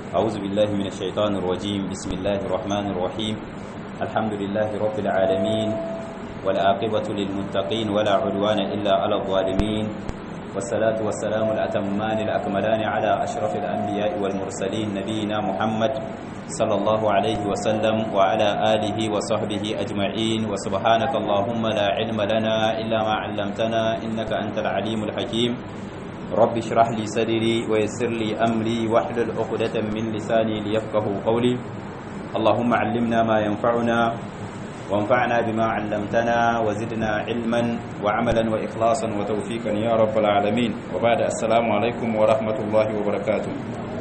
أعوذ بالله من الشيطان الرجيم بسم الله الرحمن الرحيم الحمد لله رب العالمين والعاقبة للمتقين ولا عدوان إلا على الظالمين والصلاة والسلام الأتمان الأكملان على أشرف الأنبياء والمرسلين نبينا محمد صلى الله عليه وسلم وعلى آله وصحبه أجمعين وسبحانك اللهم لا علم لنا إلا ما علمتنا إنك أنت العليم الحكيم رب اشرح لي صدري ويسر لي أمري واحلل عقدة من لساني ليفقه قولي اللهم علمنا ما ينفعنا وانفعنا بما علمتنا وزدنا علما وعملا وإخلاصا وتوفيقا يا رب العالمين وبعد السلام عليكم ورحمة الله وبركاته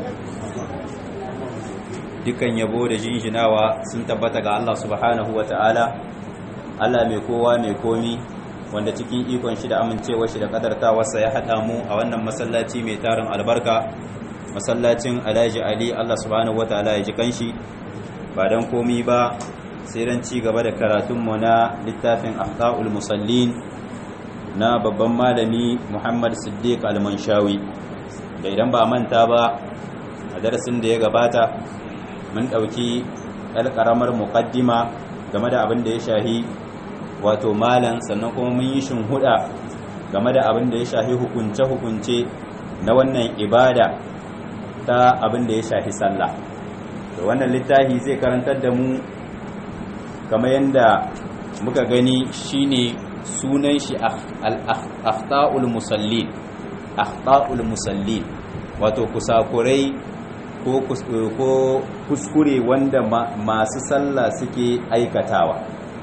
dukan yabo da jinjinawa sun tabbata ga Allah subhanahu wa ta'ala Allah mai kowa mai komi wanda cikin ikon shi da amincewa shi da kadartawarsa ya haɗa mu a wannan masallaci mai tarin albarka masallacin alhaji ali Allah subhanahu wa ta'ala ya ji kanshi ba don komi ba sai don ci gaba da karatunmu na littafin akhta'ul musallin na babban malami muhammad siddiq al-manshawi da idan ba manta ba a darasin da ya gabata mun ɗauki ɗan ƙaramar muƙaddima game da abin da ya shahi wato malan sannan kuma mun yi huɗa game da abin da ya shahi hukunce-hukunce na wannan ibada ta abin da ya shahi sallah da wannan littafi zai karantar da mu kamar yadda muka gani shine sunan shi akhta'ul musallin akhta'ul musallin wato kusakurai ko kuskure wanda masu sallah suke aikatawa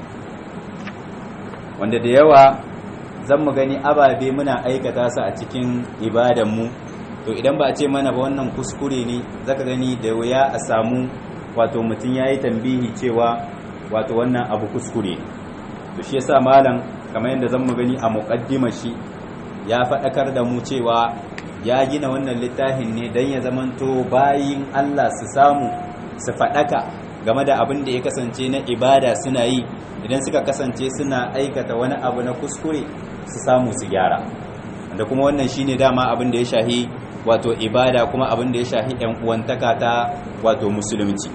wanda da yawa zan mu gani ababe muna aikata su a cikin ibadanmu to idan ba a ce mana ba wannan kuskure ne zaka gani da wuya a samu wato mutum ya yi tambihi cewa wato wannan abu kuskure to shi yasa malam kamar yadda zan mu gani a muqaddimar shi ya faɗakar da mu cewa ya gina wannan littafin ne don ya zamanto bayin Allah su samu su faɗaka game da abin da ya kasance na ibada suna yi idan suka kasance suna aikata wani abu na kuskure su samu su gyara da kuma wannan shine dama abin da ya shahi wato ibada kuma abin da ya shahi yan uwantaka ta wato musulunci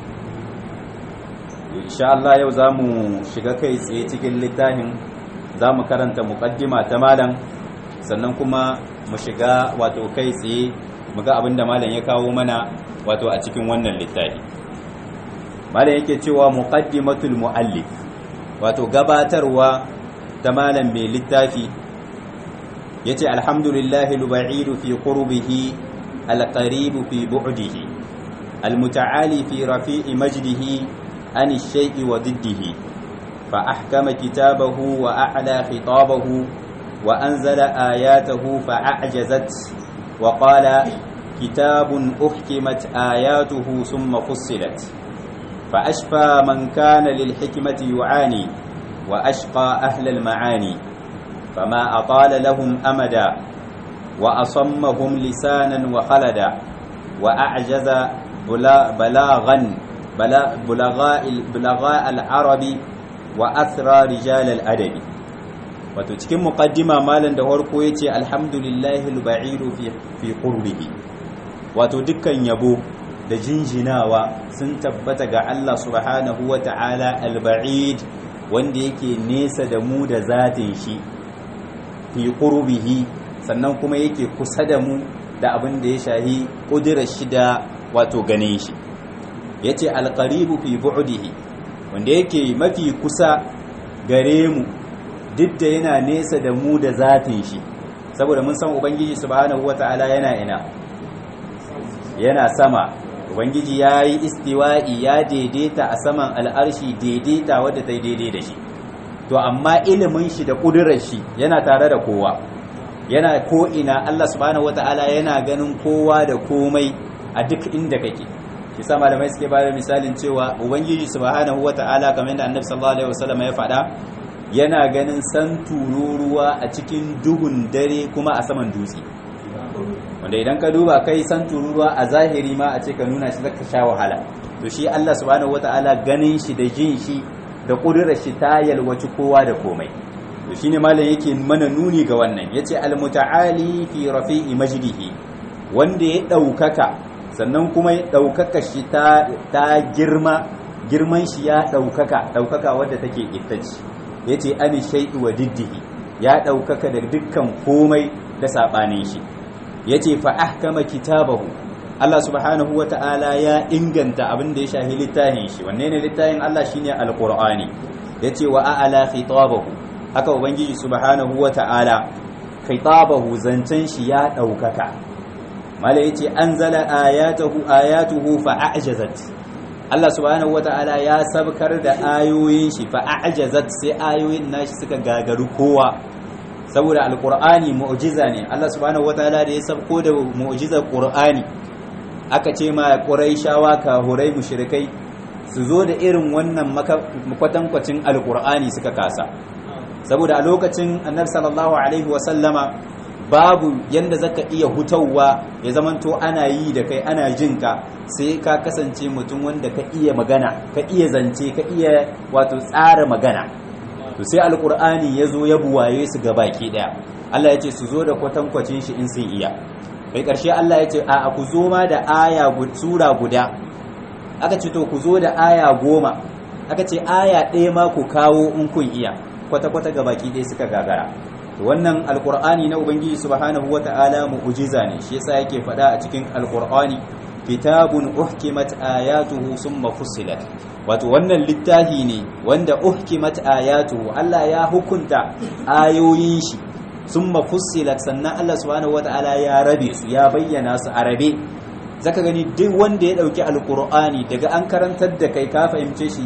insha Allah yau zamu shiga kai tsaye cikin littafin zamu karanta muqaddima ta malam sannan kuma mu shiga wato kai tsaye mu ga abin da malam ya kawo mana wato a cikin wannan littafi malam yake cewa muqaddimatul muallif wato gabatarwa ta malam mai littafi yace alhamdulillahi al-ba'idu fi qurbihi al-qaribu fi bu'dihi al-muta'ali fi rafi'i majdihi an ash-shay'i wa diddihi fa ahkama kitabahu wa a'la khitabahu وأنزل آياته فأعجزت وقال كتاب أحكمت آياته ثم فصلت فأشفى من كان للحكمة يعاني وأشقى أهل المعاني فما أطال لهم أمدا وأصمهم لسانا وخلدا وأعجز بلاغا بلغاء, بلغاء العرب وأثرى رجال الأدب wato cikin muqaddima malam da farko yace alhamdulillahi al-ba'iru fi fi qurbihi wato dukkan yabo da jinjinawa sun tabbata ga Allah subhanahu wata'ala al-ba'id wanda yake nesa da mu da zatin shi fi qurbihi sannan kuma yake kusa da mu da abin da ya shahi kudirar shi da wato ganin shi yace al-qaribu fi bu'dihi wanda yake mafi kusa gare mu duk da yana nesa da mu da zatin shi saboda mun san ubangiji subhanahu wata'ala yana ina yana sama ubangiji ya yi istiwa'i ya daidaita a saman al'arshi daidaita wadda ta daidai da shi to amma ilimin shi da ƙudurar shi yana tare da kowa yana ko'ina Allah subhanahu wata'ala yana ganin kowa da komai a duk inda kake shi sa malamai suke ba da misalin cewa ubangiji subhanahu wata'ala kamar yadda annabi sallallahu alaihi wasallam ya faɗa yana ganin san tururuwa a cikin duhun dare kuma a saman dutse wanda idan ka duba kai san tururuwa a zahiri ma a ce ka nuna shi zaka sha wahala to shi Allah subhanahu wataala ganin shi da jin shi da kudurar shi ta yalwaci kowa da komai to shine malam yake mana nuni ga wannan yace al muta'ali fi rafi'i majdihi wanda ya daukaka sannan kuma ɗaukaka shi ta girma girman shi ya ɗaukaka ɗaukaka wadda take ittaci ya ce ani shai'i wa diddihi ya ɗaukaka da dukkan komai da saɓanin shi ya ce fa'ahkama kitabahu Allah subhanahu wa ta'ala ya inganta abin da ya shahi littafin shi wanne ne littafin Allah shine alqur'ani yace wa a'ala khitabahu haka ubangiji subhanahu wa ta'ala khitabahu zancen shi ya daukaka mala yace anzala ayatuhu ayatuhu fa a'jazat Allah subhanahu wa ta'ala ya sabkar da ayoyin shi fa a'jazat sai ayoyin nashi suka gagaru kowa saboda alqur'ani mu'jiza ne Allah subhanahu wa ta'ala da ya sabko da mu'jizar qur'ani aka ce ma ƙuraishawa kahurai mushrikai su zo da irin wannan makwatankwacin alƙur'ani suka kasa saboda a lokacin annabi sallallahu alaihi wasallama babu yanda zaka iya hutawa ya zamanto ana yi da kai ana jin ka sai ka kasance mutum wanda ka iya magana ka iya zance ka iya wato tsara magana to sai alƙur'ani ya zo ya buwaye su baki ɗaya Allah ya ce su zo da kwatankwacin shi in sun iya kai ƙarshe Allah ya ce a ku zo ma da aya sura guda aka ce to ku zo da aya goma aka ce aya ɗaya ma ku kawo in kun iya kwata-kwata ga baki ɗaya suka gagara to wannan alkur'ani na ubangiji subhanahu wata'ala mu'jiza ne shi yasa yake faɗa a cikin alkur'ani kitabun uhkimat ayatuhu summa fussilat wato wannan littafi ne wanda uhkimat ayatuhu Allah ya hukunta ayoyin shi sun mafussilat sannan Allah subhanahu wata'ala ya rabe su ya bayyana su a rabe zaka gani duk wanda ya dauki alkur'ani daga an karantar da kai ka fahimce shi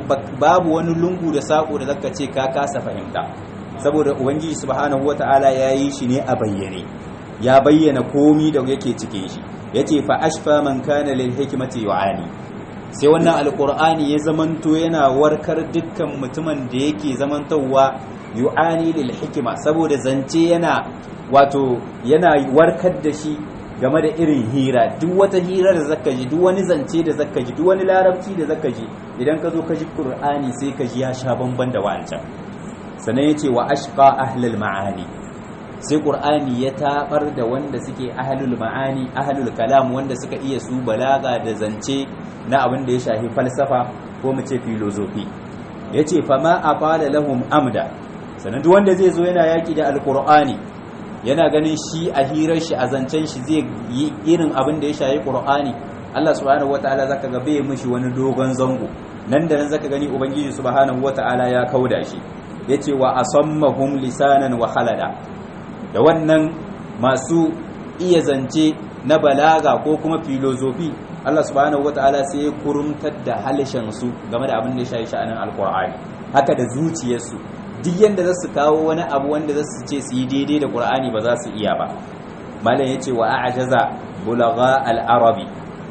babu wani lungu da sako da zaka ce ka kasa fahimta saboda ubangiji subhanahu wata'ala ya yi shi ne a bayyane ya bayyana komi da yake cikin shi yace fa ashfa man kana lil hikmati yu'ani sai wannan alkur'ani ya zamanto yana warkar dukkan mutumin da yake zamantowa yu'ani lil hikima saboda zance yana wato yana warkar da shi game da irin hira duk wata hira da zaka ji duk wani zance da zaka ji duk wani larabci da zaka ji idan ka zo ka ji qur'ani sai ka ji ya sha bamban da wancan sannan yace wa ashqa ahlul ma'ani sai qur'ani ya tabar da wanda suke ahlul ma'ani ahlul kalam wanda suka iya su balaga da zance na abin da ya shafi falsafa ko mu ce filozofi yace fama aqala lahum amda sannan duk wanda zai zo yana yaki da alqur'ani yana ganin shi a hirar shi a zancen shi zai yi irin abin da ya shayi qur'ani Allah subhanahu wataala zaka ga bai mishi wani dogon zango nan da nan zaka gani ubangiji subhanahu wataala ya kauda shi yace wa asammahum lisanan wa khalada da wannan masu iya zance na balaga ko kuma filozofi Allah subhanahu wataala sai ya kurumtar da halishan su game da abin da ya shayi sha'anin alqur'ani haka da zuciyarsu duk yanda za su kawo wani abu wanda za su ce su yi daidai da ƙur'ani ba za su iya ba malam ya ce wa a'jaza bulagha al-arabi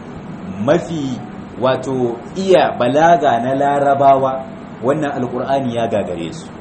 mafi wato iya balaga na larabawa wannan alƙur'ani ya gagare su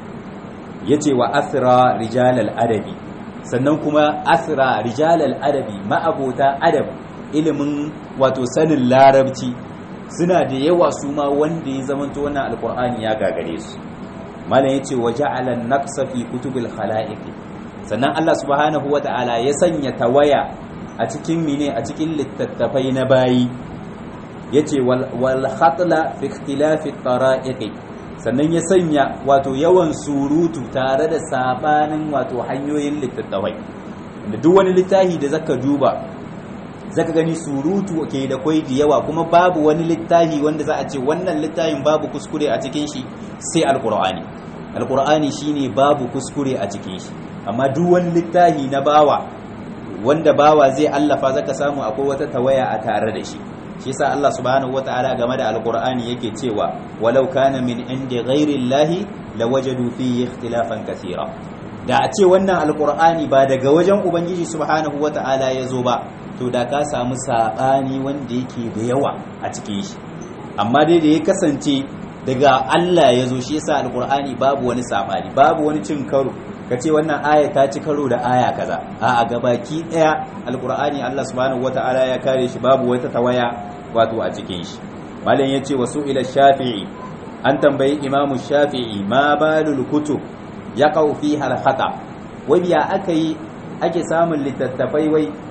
ya ce wa asra rijal al-adabi sannan kuma asra rijal al-adabi ma'abota adab ilimin wato sanin larabci suna da yawa su ma wanda ya zamanto wannan alƙur'ani ya gagare su malam yace wa ja'ala an-naqsa fi kutubil khalaiq sannan Allah subhanahu wata'ala ya sanya tawaya a cikin mine a cikin littattafai na bayi yace wal wal khatla fi ikhtilafi tara'iq sannan ya sanya wato yawan surutu tare da sabanin wato hanyoyin littattafai da duk wani littafi da zaka duba zaka gani surutu ke da kwai da yawa kuma babu wani littafi wanda za a ce wannan littafin babu kuskure a cikin shi sai alkur'ani alkur'ani shine babu kuskure a cikin shi amma duk wani littafi na bawa wanda bawa zai allafa zaka samu akwai wata tawaya a tare da shi shi yasa Allah subhanahu wataala game da alkur'ani yake cewa walau kana min indi ghairi llahi lawajadu fihi ikhtilafan kathira da a ce wannan alkur'ani ba daga wajen ubangiji subhanahu wataala ya zo ba to da ka samu saɓani wanda yake da yawa a cikin shi amma dai da ya kasance daga Allah ya zo shi yasa alkur'ani babu wani saɓani babu wani cin karo ka ce wannan aya ta ci karo da aya kaza a a gabaki ɗaya alkur'ani Allah subhanahu wata'ala ya kare shi babu wata tawaya wato a cikin shi malam yace wasu ila shafi'i an tambayi imamu shafi'i ma balul kutub yaqau fiha al-khata wai biya aka yi ake samun littattafai wai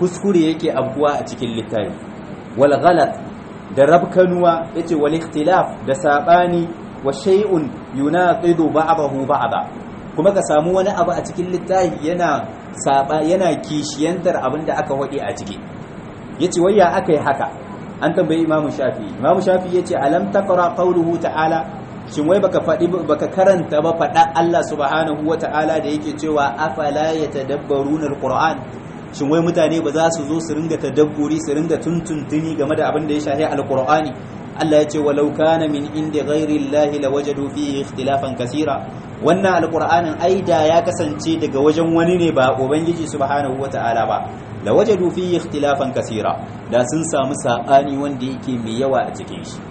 kuskure yake abuwa a cikin littafi wal ghalat da rabkanuwa yace wal ikhtilaf da sabani wa shay'un yunaqidu ba'dahu ba'da kuma ka samu wani abu a cikin littafi yana saba yana kishiyantar abin da aka wade a ciki yace wayya akai haka an tambayi imamu shafi imamu shafi yace alam taqra qawluhu ta'ala shin wai baka fadi baka karanta ba fada Allah subhanahu wata'ala da yake cewa afala yatadabbaruna alquran shin wai mutane ba za su zo su ringa tadabburi su ringa tuntuntuni game da abin da ya shahi alqur'ani Allah ya ce walau kana min indi ghairi Allah lawajadu fihi ikhtilafan kaseera wannan alqur'anin aida ya kasance daga wajen wani ne ba ubangiji subhanahu wata'ala ba lawajadu fihi ikhtilafan kaseera da sun samu sabani wanda yake mai yawa a cikin shi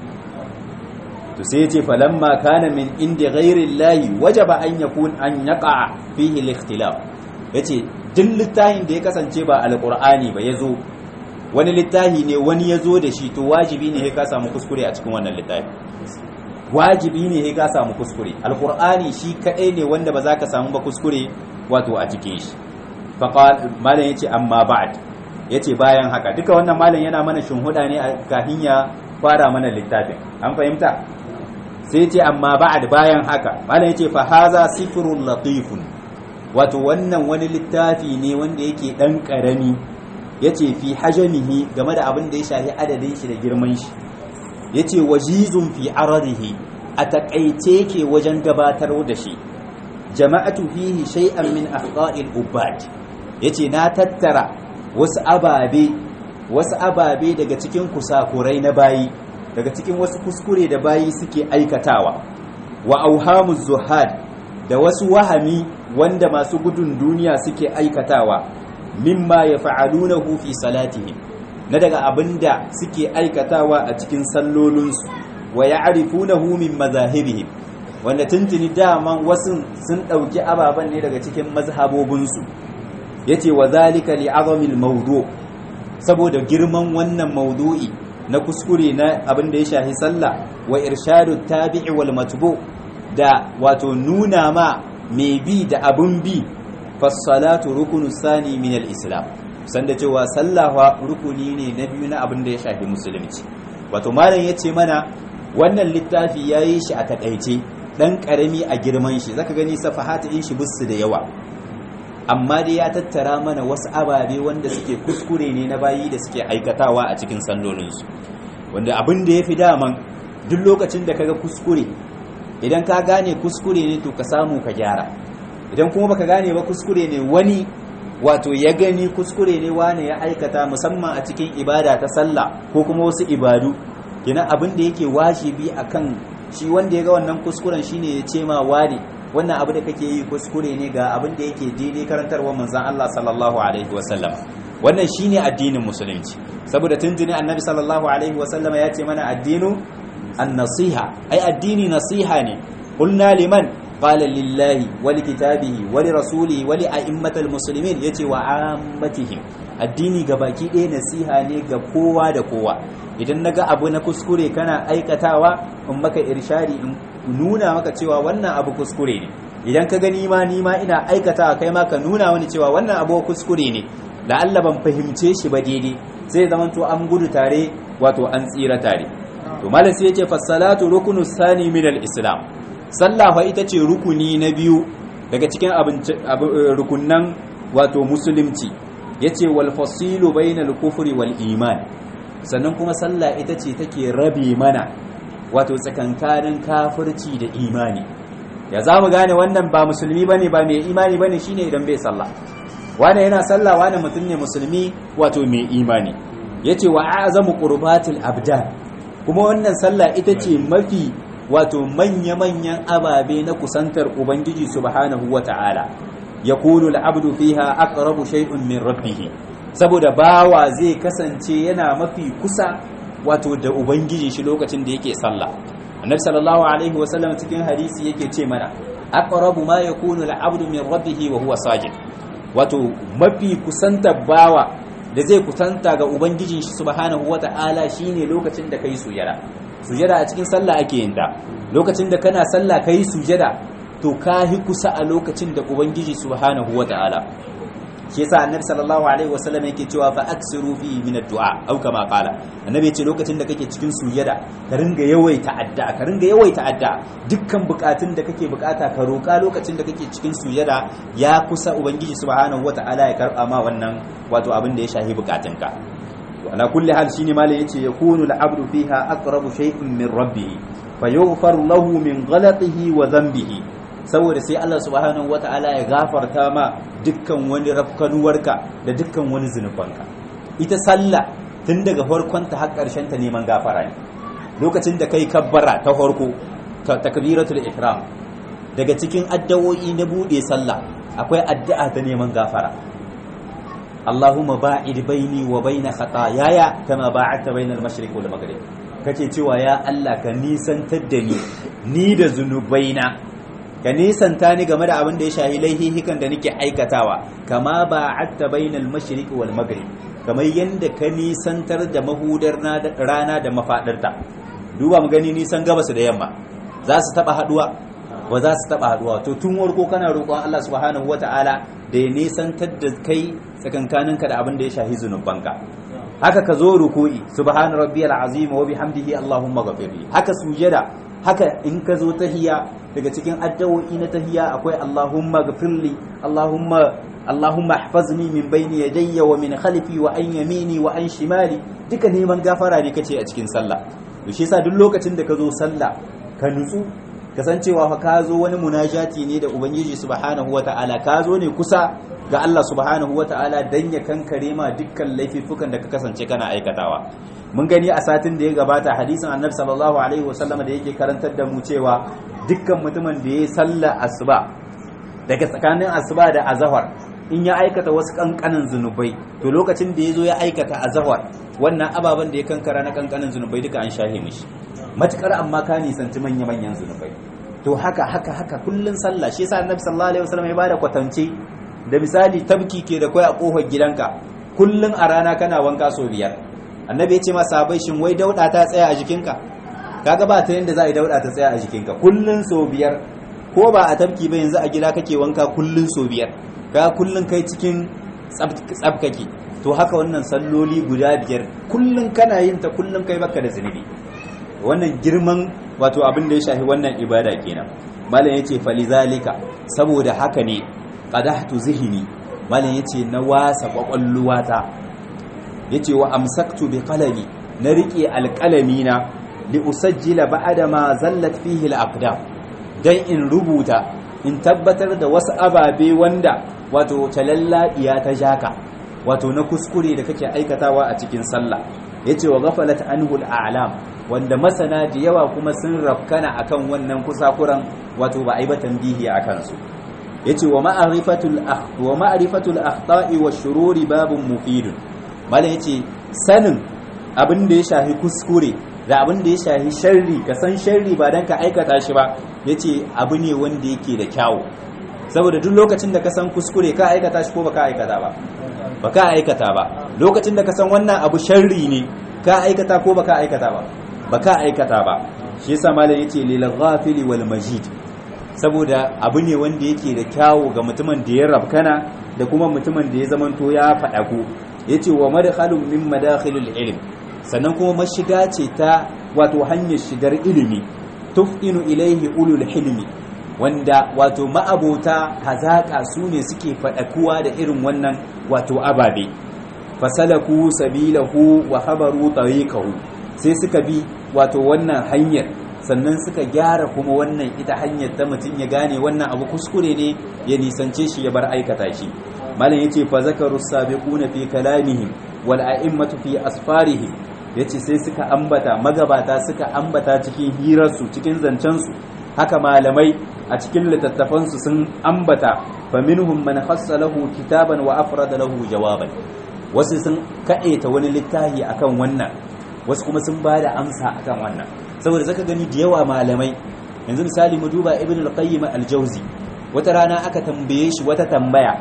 to sai yace falamma kana min indi ghairi Allah wajaba an yakun an yaqa fihi al-ikhtilaf yace duk littafin da ya kasance ba alqur'ani ba yazo wani littafi ne wani ya zo da shi to wajibi ne ka samu kuskure a cikin wannan littafi wajibi ne ka samu kuskure alkur'ani shi kadai ne wanda ba za ka samu ba kuskure wato a cikin shi faqal malam yace amma ba'd yace bayan haka duka wannan malam yana mana shinhuda ne kafin ya fara mana littafin an fahimta sai yace amma ba'd bayan haka malam yace fa haza sifrul latifun wato wannan wani littafi ne wanda yake dan karami ya ce fi hajamihi game da abin da ya shahi adadin shi da girman shi ya ce wajizun fi ararihi a takaice ke wajen gabatar da shi jama'atu fihi shay'an min afqa'il ubad yace na tattara wasu ababe wasu ababe daga cikin kusakurai na bayi daga cikin wasu kuskure da bayi suke aikatawa wa auhamu zuhad da wasu wahami wanda masu gudun duniya suke aikatawa mimma ya fa'alunahu fi salatihim na daga abinda suke aikatawa a cikin sallolinsu wa ya'rifunahu min mazahibihim wanda tuntuni daman wasu sun ɗauki ababen ne daga cikin mazhabobinsu yace wa zalika li azamil mawdu saboda girman wannan maudu'i na kuskure na abin da ya shahi sallah wa irshadu tabi'i wal matbu da wato nuna ma mai bi da abun bi fassalatu rukunu sani min al-islam sanda cewa sallawa rukuni ne na biyu na abin da ya shafi musulunci wato malam yace mana wannan littafi yayi shi a takaice dan karami a girman shi zaka gani safahatu din shi bisu da yawa amma dai ya tattara mana wasu ababe wanda suke kuskure ne na bayi da suke aikatawa a cikin sallolinsu wanda abin da ya fi daman duk lokacin da kaga kuskure idan ka gane kuskure ne to ka samu ka gyara idan kuma baka gane ba kuskure ne wani wato ya gani kuskure ne wani ya aikata musamman a cikin ibada ta sallah ko kuma wasu ibadu kina abin da yake wajibi akan shi wanda ya ga wannan kuskuren shine ya ce ma wani wannan abu da kake yi kuskure ne ga abin da yake daidai karantarwa manzon Allah sallallahu alaihi wasallam wannan shine addinin musulunci saboda tuntuni annabi sallallahu alaihi wasallam ya ce mana addinu an-nasiha ai addini nasiha ne qulna liman qala lillahi wa likitabihi wa lirasulihi wa li'a'immatil muslimin yace wa ammatihim addini ga baki ɗaya nasiha ne ga kowa da kowa idan naga abu na kuskure kana aikatawa in maka irshadi in nuna maka cewa wannan abu kuskure ne idan ka gani ma ni ma ina aikatawa kai ma ka nuna wani cewa wannan abu kuskure ne da Allah ban fahimce shi ba daidai sai zaman to an gudu tare wato an tsira tare to malam sai yace fasalatu rukunu sani min al-islam sallah fa ita ce rukuni na biyu daga cikin rukunnan wato musulunci yace wal fasilu bainal kufri wal iman sannan kuma sallah ita ce take rabe mana wato tsakankanin kafirci da imani ya za mu gane wannan ba musulmi bane ba mai imani bane shine idan bai sallah wane yana sallah wane mutum ne musulmi wato mai imani yace wa azamu qurbatil abdan kuma wannan sallah ita ce mafi wato manya-manyan ababe na kusantar ubangiji subhanahu wata'ala yakunu al-abdu fiha aqrabu shay'un min rabbih saboda bawa zai kasance yana mafi kusa wato da ubangiji shi lokacin da yake sallah annabi sallallahu alaihi wasallam cikin hadisi yake ce mana aqrabu ma yakunu al-abdu min rabbih wa huwa sajid wato mafi kusantar bawa da zai kusanta ga ubangijin shi subhanahu wata'ala shine lokacin da kai sujada sujada a cikin sallah ake yin ta lokacin da kana sallah kai sujada to ka hi kusa a lokacin da ubangiji subhanahu wata'ala shi yasa annabi sallallahu alaihi wasallam yake cewa fa aksiru fi min ad-du'a au kama qala annabi yace lokacin da kake cikin sujada ka ringa yawaita addu'a ka ringa yawaita addu'a dukkan bukatun da kake bukata ka roka lokacin da kake cikin sujada ya kusa ubangiji subhanahu wata'ala ya karba ma wannan wato abin da ya shahi bukatunka ala kulli hal shine malai yace yakunu al-abdu fiha aqrabu shay'in min rabbih fayaghfar lahu min ghalatihi wa dhanbihi saboda sai Allah subhanahu wata'ala ya gafarta ma dukkan wani rafkanuwarka da dukkan wani zunubanka ita sallah tun daga farkonta har ƙarshen ta neman gafara ne lokacin da kai kabbara ta farko takbiratul ihram daga cikin addu'o'i na bude sallah akwai addu'a ta neman gafara Allahumma ba'id baini wa baina khataayaya kama ba'adta bainal mashriq wal maghrib kace cewa ya Allah ka nisantar da ni ni da zunubaina ka nisanta ni game da abin da ya shahi laihihikan da nake aikatawa kama ba'adta bainal mashriq wal maghrib kamar yanda ka nisantar da mahudar rana da mafadarta duba mu gani nisan gabas da yamma za su taba haduwa ba za su taba haduwa to tun warko kana roƙon Allah subhanahu wataala da ya nisantar da kai tsakankaninka da abin da ya shahi zunubanka haka ka zo ruku'i subhana rabbiyal azim wa bihamdihi allahumma ghafirli haka sujada haka in ka zo tahiya daga cikin addu'o'i na tahiya akwai allahumma ghafirli allahumma allahumma ihfazni min bayni yadayya wa min khalfi wa an yamini wa an shimali duka neman gafara ne kace a cikin sallah to shi yasa duk lokacin da ka zo sallah ka nutsu kasancewa fa ka zo wani munajati ne da ubangiji subhanahu wata'ala ka zo ne kusa ga Allah subhanahu wata'ala dan ya kankare ma dukkan laifukan da ka kasance kana aikatawa mun gani a satin da ya gabata hadisin annabi sallallahu alaihi wasallam da yake karantar da mu cewa dukkan mutumin da ya salla asuba daga tsakanin asuba da azhar in ya aikata wasu kankanin zunubai to lokacin da ya zo ya aikata azhar wannan ababen da ya kankara na kankanin zunubai duka an shahe mishi matukar amma ka nisanci manya-manyan zunubai to haka haka haka kullun sallah shi yasa annabi sallallahu alaihi wasallam ya bada kwatance da misali tabki ke da kai a kofar gidanka kullun a rana kana wanka so biyar annabi ya ce ma sahabbai shin wai dauda ta tsaya a jikinka kaga ba ta yanda za a yi dauda ta tsaya a jikinka kullun so biyar ko ba a tabki ba yanzu a gida kake wanka kullun so biyar ka kullun kai cikin tsabkake to haka wannan salloli guda biyar kullun kana yin ta kullun kai baka da zunubi wannan girman wato abin da ya shafi wannan ibada kenan malam yace falizalika saboda haka ne qadahtu zihni malam yace na wasa kwakwalluwata yace wa amsaktu bi qalami na rike alqalami na li usajjila ba'da ma zallat fihi al-aqdam dan in rubuta in tabbatar da wasu ababe wanda wato talallabiya ta jaka wato na kuskure da kake aikatawa a cikin sallah yace wa ghafalat anhu al-a'lam wanda masana da yawa kuma sun rafkana akan wannan kusakuran wato ba a yi ba tambihi a kansu yace wa ma'rifatul wa ma'rifatul akhta'i wa shururi babun mufidun malam yace sanin abin da ya shafi kuskure da abin da ya shafi sharri ka san sharri ba dan ka aikata shi ba yace abu ne wanda yake da kyawu saboda duk lokacin da ka san kuskure ka aikata shi ko baka aikata ba baka aikata ba lokacin da ka san wannan abu sharri ne ka aikata ko baka aikata ba baka aikata ba shi yasa malam yace lil ghafili wal majid saboda abu ne wanda yake da kyawu ga mutumin da ya rabkana da kuma mutumin da ya zamanto ya faɗaku yace wa madkhalun min madakhilil ilm sannan kuma mashiga ce ta wato hanyar shigar ilimi tufinu ilaihi ulul hilmi wanda wato ma'abota hazaka su ne suke faɗakuwa da irin wannan wato ababe fasalaku sabilahu wa habaru tariqahu sai suka bi wato wannan hanyar sannan suka gyara kuma wannan ita hanyar ta mutum ya gane wannan abu kuskure ne ya nisance shi ya bar aikata shi malam yace fa zakaru sabiquna fi kalamihim wal a'immatu fi asfarihim yace sai suka ambata magabata suka ambata cikin hirarsu cikin zancensu haka malamai a cikin littattafansu sun ambata fa minhum man khassa lahu kitaban wa afrada lahu jawaban wasu sun kaɗeta wani littafi akan wannan wasu kuma sun ba da amsa akan wannan saboda zaka gani da yawa malamai yanzu misali mu duba ibn al-qayyim al-jawzi wata rana aka tambaye shi wata tambaya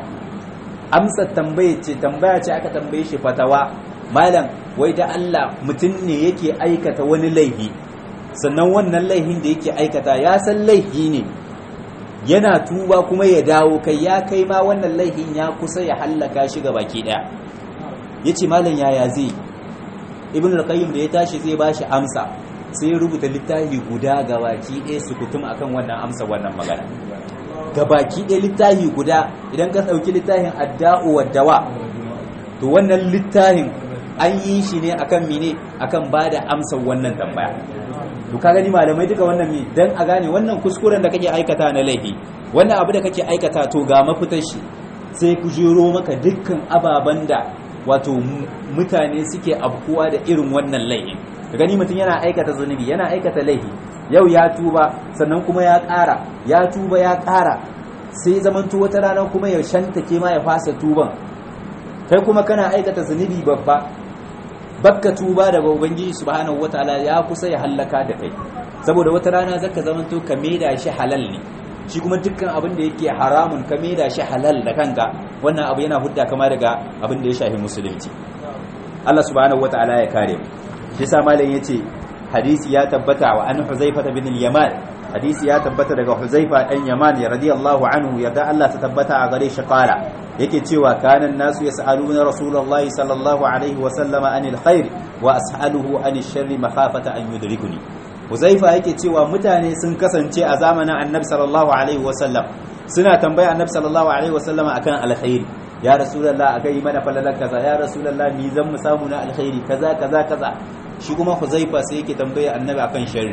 amsa tambaye ce tambaya ce aka tambaye shi fatawa malam wai da Allah mutum ne yake aikata wani laifi sannan wannan laifin da yake aikata ya san laifi ne yana tuba kuma ya dawo kai ya kai ma wannan laifin ya kusa ya hallaka shi ga baki daya yace malam yaya zai ibn al-qayyim da ya tashi zai bashi amsa sai ya rubuta littafi guda ga baki ɗaya sukutum akan wannan amsa wannan magana ga baki ɗaya littafi guda idan ka ɗauki littafin adda'u wa dawa to wannan littafin an yi shi ne akan mene akan ba da amsa wannan tambaya to ka gani malamai duka wannan mi dan a gane wannan kuskuren da kake aikata na laifi wannan abu da kake aikata to ga mafitar shi sai ku jero maka dukkan ababen da wato mutane suke abkuwa da irin wannan laifin ka gani mutum yana aikata zunubi yana aikata laifi yau ya tuba sannan kuma ya ƙara ya tuba ya ƙara sai zamanto wata rana kuma ya shantake ma ya fasa tuban kai kuma kana aikata zunubi babba bakka tuba daga ubangiji subhanahu wataala ya kusa ya hallaka da kai saboda wata rana zaka zamanto ka maida shi halal ne shi kuma dukkan abin da yake haramun ka maida shi halal da kanka wannan abu yana hudda kama daga abin da ya shafi musulunci Allah subhanahu wataala ya kare mu shi yasa malam yace hadisi ya tabbata wa an huzaifa bin al-yaman hadisi ya tabbata daga huzaifa dan yaman ya radiyallahu anhu yadda Allah ta tabbata a gare shi qala yake cewa kanan nasu yas'aluna rasulullahi sallallahu alaihi wa sallama anil khair wa as'aluhu anil sharri makhafata an yudrikuni huzaifa yake cewa mutane sun kasance a zamanin annabi sallallahu alaihi wa sallam suna tambaya annabi sallallahu alaihi wa sallama akan alkhairi ya rasulullah akai mana falalar kaza ya rasulullah ni zan mu samu na alkhairi kaza kaza kaza shi kuma huzaifa sai yake tambaya annabi akan sharri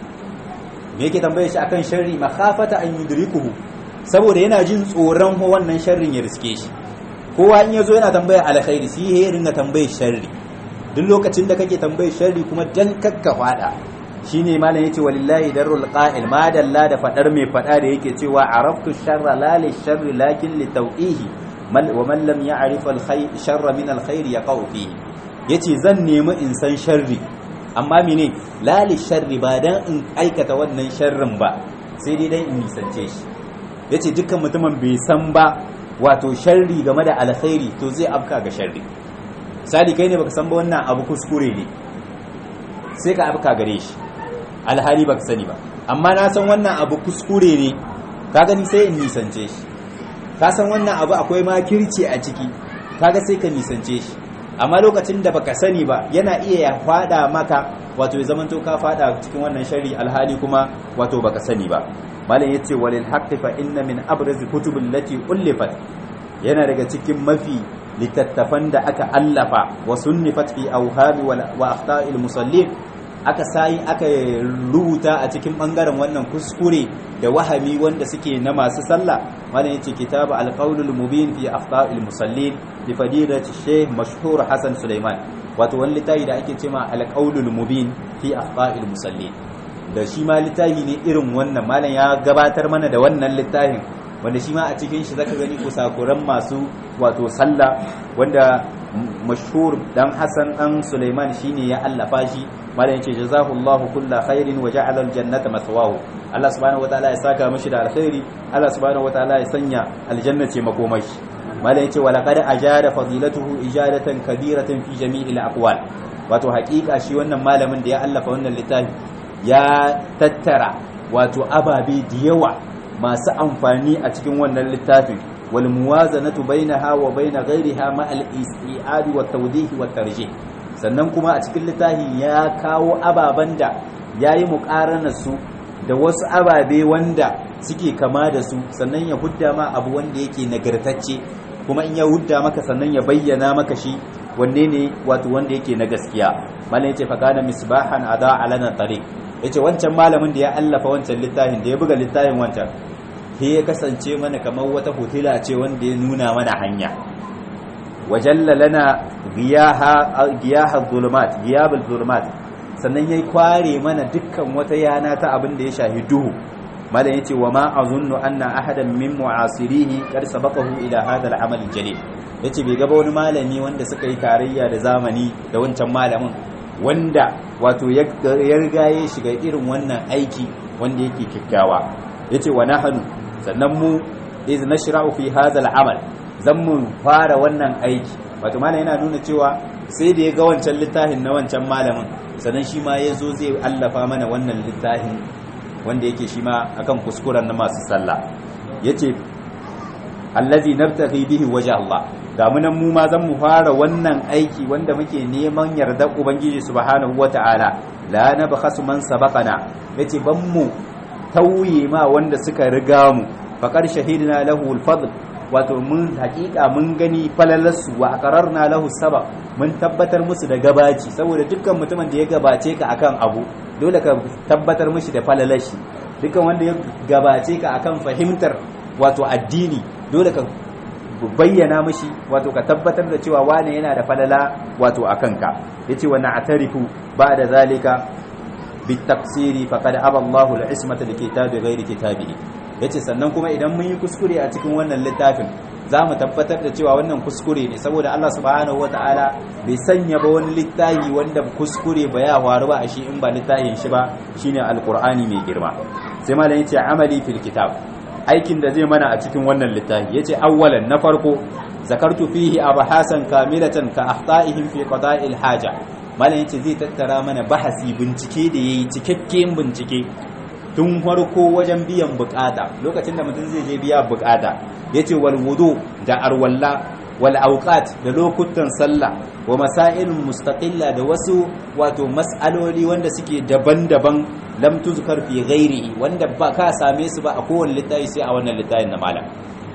me yake tambaya shi akan sharri makhafata an yudrikuhu saboda yana jin tsoron wannan sharrin ya riske shi kowa in yazo yana tambaya alkhairi shi ya ringa tambaya sharri duk lokacin da kake tambaya sharri kuma dan kakka fada shine malam yace walillahi darul qa'il ma dalla da fadar mai fada da yake cewa araftu sharra la li sharri lakin li tawqihi wa man lam ya'rif al khayr sharra min al khair yaqau fihi yace zan nemi in san sharri amma mene la li sharri ba dan in aikata wannan sharrin ba sai dai dan in nisance shi yace dukkan mutumin bai san ba wato sharri game da alkhairi to zai afka ga sharri sadi kai ne baka san ba wannan abu kuskure ne sai ka afka gare shi alhali baka sani ba amma na san wannan abu kuskure ne ka gani sai in nisance shi ka san wannan abu akwai makirci a ciki kaga sai ka nisance shi amma lokacin da baka sani ba yana iya ya fada maka wato ya zamanto ka fada cikin wannan shari alhali kuma wato baka sani ba malam yace walil haqqi fa inna min abraz kutubul lati ullifat yana daga cikin mafi littattafan da aka allafa wa sunnifat fi awhami wa akhta'il musallin aka sai aka rubuta a cikin bangaren wannan kuskure da wahami wanda suke na masu sallah malam yace kitabu alqaulul mubin fi akhta'il musallin li fadilati shaykh mashhur hasan sulaiman wato wani littafi da ake cewa alqaulul mubin fi akhta'il musallin da shi ma littafi ne irin wannan malam ya gabatar mana da wannan littafin wanda shi ma a cikin shi zaka gani kusakuran masu wato sallah wanda mashhur dan Hassan dan Sulaiman shine ya allafa shi malam yace jazahullahu kulla khairin wa ja'ala aljannata mathwahu Allah subhanahu wataala ya saka mishi da alkhairi Allah subhanahu wataala ya sanya aljanna ce makomashi malam yace wala qad ajada fadilatuhu ijadatan kabiratan fi jami'il aqwal wato haƙiƙa shi wannan malamin da ya allafa wannan littafi ya tattara wato ababe da yawa masu amfani a cikin wannan littafin wal muwazanatu bainaha wa bain ghayriha ma al isti'ad wa tawdih wa tarjih sannan kuma a cikin littafin ya kawo ababan da yayi muqaranar su da wasu ababe wanda suke kama da su sannan ya hudda ma abu wanda yake nagartacce kuma in ya hudda maka sannan ya bayyana maka shi wanne ne wato wanda yake na gaskiya malam yace fa kana misbahan ada alana tariq yace wancan malamin da ya allafa wancan littafin da ya buga littafin wancan sai ya kasance mana kamar wata hotila ce wanda ya nuna mana hanya wajalla lana giyaha giyaha zulumat giyabul zulumat sannan yayi kware mana dukkan wata yana ta abin da ya shahi duhu malam yace wa ma azunnu anna ahadan min mu'asirihi qad sabaqahu ila hadha al-amal al-jalil yace bai gaba wani malami wanda suka yi tarayya da zamani da wancan malamin wanda wato ya riga ya shiga irin wannan aiki wanda yake kikkiawa yace wa nahnu sannan mu iz nashra'u fi hadha al-amal zan mu fara wannan aiki wato malam yana nuna cewa sai da ya ga wancan littafin na wancan malamin sannan shi ma yazo zai allafa mana wannan littafin wanda yake shi ma akan kuskuren na masu sallah yace allazi nabtaghi bihi wajh Allah ga mu nan mu ma zan mu fara wannan aiki wanda muke neman yarda ubangiji subhanahu wataala la nabkhasu man sabaqana yace ban mu tauye ma wanda suka riga mu faqad shahidna lahu al-fadl wato mun hakika mun gani falalarsu wa aqararna lahu sabab mun tabbatar musu da gabaci saboda dukkan mutumin da ya gabace ka akan abu dole ka tabbatar mishi da falalashi dukkan wanda ya gabace ka akan fahimtar wato addini dole ka bayyana mishi wato ka tabbatar da cewa wane yana da falala wato akan ka yace wa na'tarifu ba'da zalika bitafsiri faqad aba Allahu al-ismata likitabi ghairi kitabihi yace sannan kuma idan mun yi kuskure a cikin wannan littafin za mu tabbatar da cewa wannan kuskure ne saboda Allah subhanahu wataala bai sanya ba wani littafi wanda kuskure ba ya faru ba a shi in ba littafin shi ba shine alqur'ani mai girma sai malam yace amali fil kitab aikin da zai mana a cikin wannan littafi yace awwalan na farko zakartu fihi abahasan kamilatan ka ahta'ihim fi qada'il haja malam yace zai tattara mana bahasi bincike da yayi cikakken bincike tun farko wajen biyan bukata lokacin da mutum zai je biya bukata yace wal wudu da arwalla wal awqat da lokutan sallah wa masailun mustaqilla da wasu wato mas'aloli wanda suke daban-daban lam tuzkar fi ghairi wanda ba ka same su ba a kowane littafi sai a wannan littafin na malam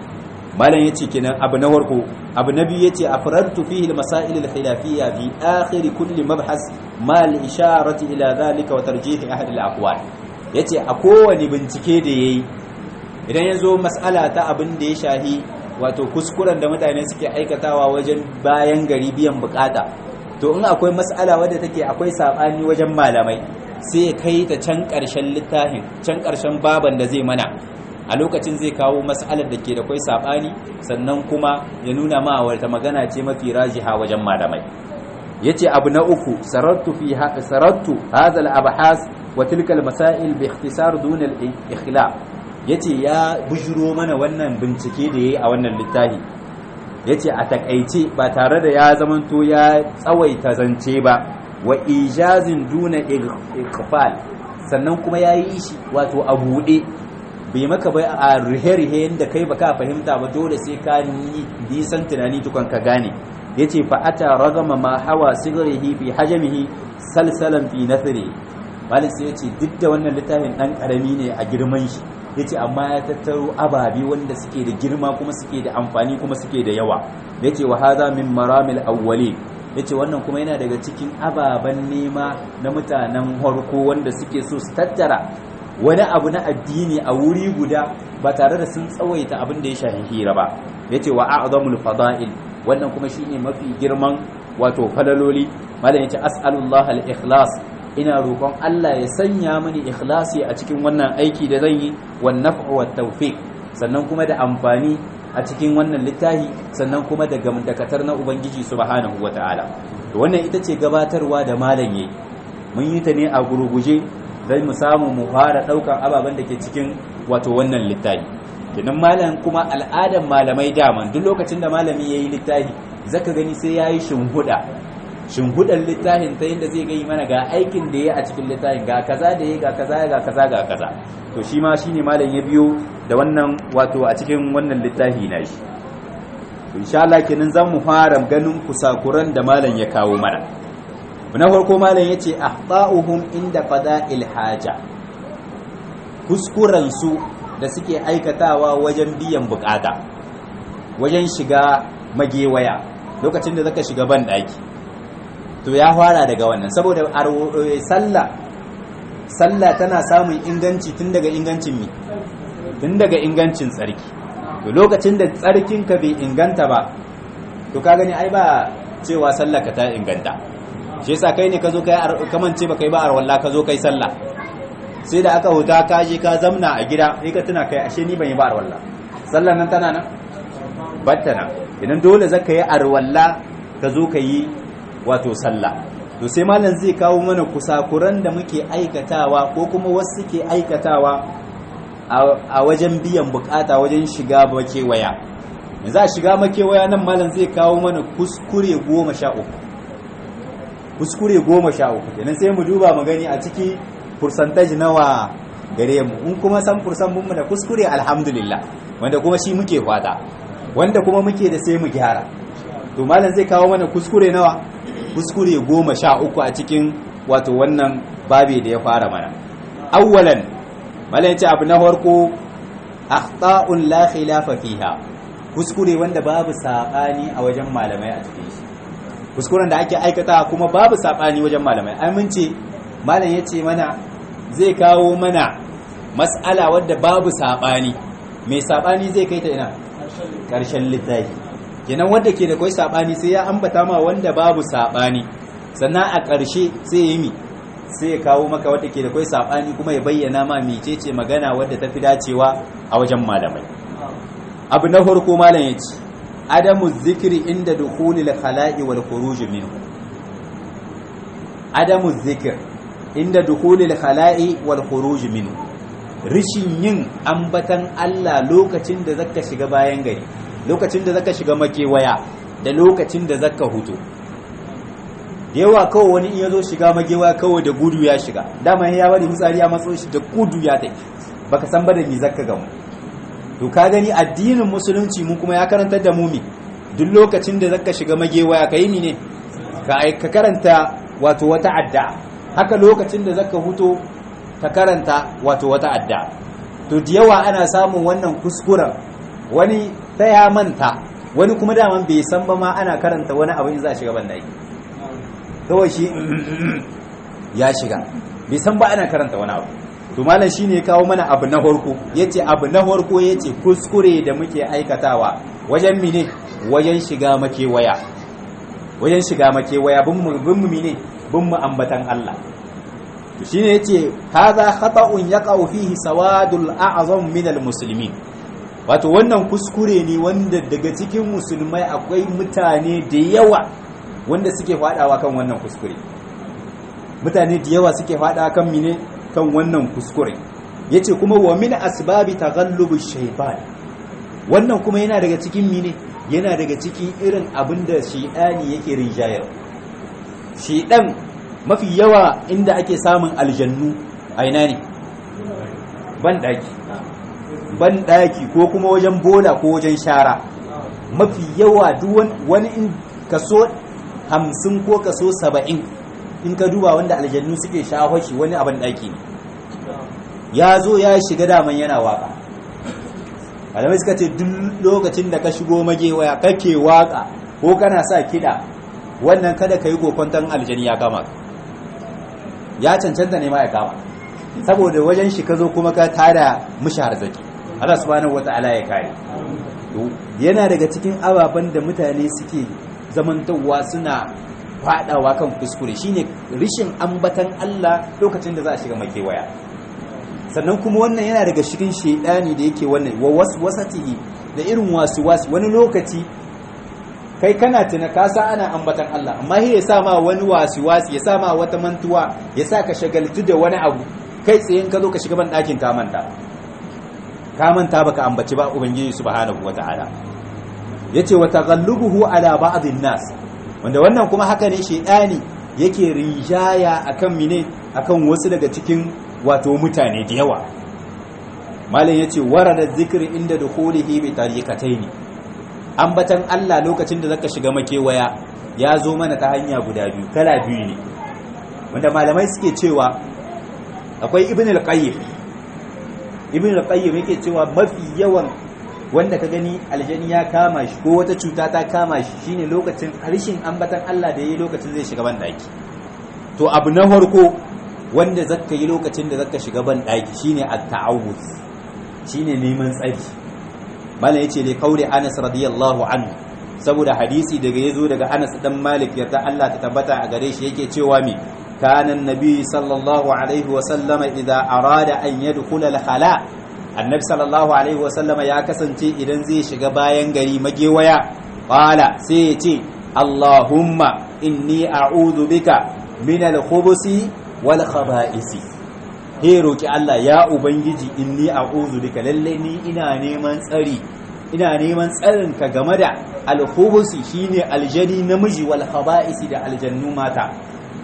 malam yace kenan abu na farko abu na biyu yace afradtu fihi al-masail al-khilafiyya fi akhir kulli mabhas ma al-isharati ila dhalika wa tarjih ahad al-aqwal yace a kowane bincike da yayi idan yazo mas'ala ta abin da ya shahi wato kuskuren da mutane suke aikatawa wajen bayan gari biyan bukata to in akwai mas'ala wadda take akwai sabani wajen malamai sai ya kai ta can ƙarshen littafin can ƙarshen baban da zai mana a lokacin zai kawo mas'alar da ke da kwai sabani sannan kuma ya nuna ma wata magana ce mafi rajiha wajen malamai yace abu na uku sarattu fi sarattu hadha al-abhas wa tilka al-masail bi ikhtisar dun al-ikhlaq yace ya bujuro mana wannan bincike da yayi a wannan littafi yace a takaice ba tare da ya zamanto ya tsawaita zance ba wa ijazin duna iqfal sannan kuma yayi shi wato a buɗe bai maka bai a rihe-rihe yadda kai baka fahimta ba dole sai ka nisan tunani tukun ka gane yace fa ata ragama ma hawa sigrihi fi hajmihi salsalan fi nathri malik sai yace duk da wannan littafin dan karami ne a girman shi yace amma ya tattaro ababe wanda suke da girma kuma suke da amfani kuma suke da yawa yace wa hadha min maramil awwali yace wannan kuma yana daga cikin ababen nema na mutanen harko wanda suke so su tattara wani abu na addini a wuri guda ba tare da sun tsawaita abin da ya shafi hira ba yace wa a'zamul fada'il wannan kuma shine mafi girman wato falaloli malam yace as'alullah al-ikhlas ina roƙon Allah ya sanya mini ikhlasi a cikin wannan aiki da zan yi wan naf'u wat tawfiq sannan kuma da amfani a cikin wannan littafi sannan kuma da gamdakatar na ubangiji subhanahu wataala to wannan ita ce gabatarwa da malam yayi mun yi ta ne a gurguje zai mu samu mu fara ɗaukar ababen da ke cikin wato wannan littafi kinan malam kuma al'adan malamai daman duk lokacin da malami ya yi littafi zaka gani sai ya yi shimhuda shimhudan littafin ta yadda zai gai mana ga aikin da ya a cikin littafin ga kaza da ya ga kaza ga kaza ga kaza to shi ma shine malam ya biyo da wannan wato a cikin wannan littafi na shi insha Allah kenan zan mu fara ganin kusakuran da malam ya kawo mana na farko malam yace ahta'uhum inda qada'il haja kuskuren su da suke aikatawa wajen biyan bukata wajen shiga magewaya lokacin da zaka shiga ban daki to ya fara daga wannan saboda sallah sallah tana samun inganci tun daga ingancin mi tun daga ingancin tsarki to lokacin da tsarkinka bai inganta ba to ka gani ai ba cewa sallah ka ta inganta shi yasa kai ne ka zo kai kamance ba kai ba arwalla ka zo kai sallah sai da aka huta ka je ka zamna a gida sai ka tuna kai ashe ni ban yi ba arwalla sallan nan tana nan batta nan idan dole zaka yi arwalla ka zo ka yi wato sallah to sai malam zai kawo mana kusakuran da muke aikatawa ko kuma wasu ke aikatawa a wajen biyan bukata wajen shiga makewaya yanzu a shiga makewaya nan malam zai kawo mana kuskure goma sha uku kuskure goma sha uku kenan sai mu duba mu gani a ciki percentage nawa gare mu in kuma san fursan mun da kuskure alhamdulillah wanda kuma shi muke fata wanda kuma muke da sai mu gyara to malam zai kawo mana kuskure nawa kuskure goma sha uku a cikin wato wannan babi da ya fara mana awwalan malam yace abu na farko akhta'un la khilafa fiha kuskure wanda babu sabani a wajen malamai a cikin shi kuskuren da ake aikata kuma babu sabani wajen malamai ai mun ce malam yace mana zai kawo mana mas'ala wadda babu sabani mai sabani zai kai ta ina karshen littafi kenan wanda ke da kai sabani sai ya ambata ma wanda babu sabani sannan a ƙarshe sai ya yi mi sai ya kawo maka wadda ke da kai sabani kuma ya bayyana ma mecece magana wadda ta fi dacewa a wajen malamai abu na farko malam ya ce adamu zikiri inda dukhulil khala'i wal khuruj minhu adamu zikir inda dukhulil khala'i wal khuruj minhu rishin yin ambatan Allah lokacin da zaka shiga bayan gari lokacin da zaka shiga makewaya da lokacin da zaka hutu da yawa kawai wani in yazo shiga magewaya kawai da gudu ya shiga dama ya bari hutsari ya matso shi da gudu ya tai baka san ba da me zaka gamu to ka gani addinin musulunci mu kuma ya karantar da mu mi duk lokacin da zaka shiga magewaya kai mi ne ka karanta wato wata adda haka lokacin da zaka huto ka karanta wato wata adda to da yawa ana samun wannan kuskuren wani ta ya manta wani kuma daman bai san ba ma ana karanta wani abu in za a shiga bandaki kawai shi ya shiga bai san ba ana karanta wani abu to malam shine ya kawo mana abu na farko yace abu na farko yace kuskure da muke aikatawa wajen mine wajen shiga makewaya wajen shiga makewaya bin mu bin mu mine bin mu ambatan Allah to shine yace hadha khata'un yaqa'u fihi sawadul a'zam min almuslimin wato wannan kuskure ne wanda daga cikin musulmai akwai mutane da yawa wanda suke fadawa kan wannan kuskure mutane da yawa suke fadawa kan mine kan wannan kuskure yace kuma wa min asbabi taghallubush shaytan wannan kuma yana daga cikin mine yana daga cikin irin abinda shaytani yake rinjayar shaydan mafi yawa inda ake samun aljannu a ina ne ban daki ban daki ko kuma wajen bola ko wajen shara mafi yawa duk wani in kaso hamsin ko kaso saba'in in ka duba wanda aljannu suke shahoshi wani abin daki ne ya zo ya shiga daman yana waka malamai suka ce duk lokacin da ka shigo magewaya kake waka ko kana sa kiɗa wannan kada ka yi kokwanton aljani ya kama ya cancanta ne ma ya kama saboda wajen shi ka zo kuma ka tada mushi harzaki Allah subhanahu wata'ala ya kare yana daga cikin ababen da mutane suke zamantowa suna fadawa kan kuskure shine rishin ambatan Allah lokacin da za a shiga makewaya sannan kuma wannan yana daga cikin shedani da yake wannan wa waswasatihi da irin wasu wasu wani lokaci kai kana tuna ka sa ana ambatan Allah amma shi ya sa ma wani wasu wasu ya sa ma wata mantuwa ya sa ka shagaltu da wani abu kai tsaye ka zo ka shiga ban ɗakin ka manta ka manta baka ambaci ba ubangiji subhanahu wataala yace wa taghallubuhu ala ba'dhin nas wanda wannan kuma haka ne shedani yake rinjaya akan mine akan wasu daga cikin wato mutane da yawa malam yace warada zikri inda dukhulihi bi tariqataini ambatan Allah lokacin da zaka shiga makewaya ya zo mana ta hanya guda biyu kala biyu ne wanda malamai suke cewa akwai ibn al-qayyim ibn al-qayyim yake cewa mafi yawan wanda ka gani aljani ya kama shi ko wata cuta ta kama shi shine lokacin harshen ambatan Allah da yayi lokacin zai shiga ban daki to abu na farko wanda zaka yi lokacin da zaka shiga ban daki shine at-ta'awuz shine neman tsari malam yace li qauli Anas radiyallahu anhu saboda hadisi daga yazo daga Anas dan Malik yarda Allah ta tabbata a gare shi yake cewa mi kana annabi sallallahu alaihi wa sallama idza arada an yadkhula al-khala annabi sallallahu alaihi wa sallama ya kasance idan zai shiga bayan gari magewaya qala sai ya ce Allahumma inni a'udhu bika min al-khubusi wal khaba'isi he roki Allah ya ubangiji inni a'udhu bika lalle ni ina neman tsari ina neman tsarin ka game da al-khubusi shine aljani namiji wal khaba'isi da aljannu mata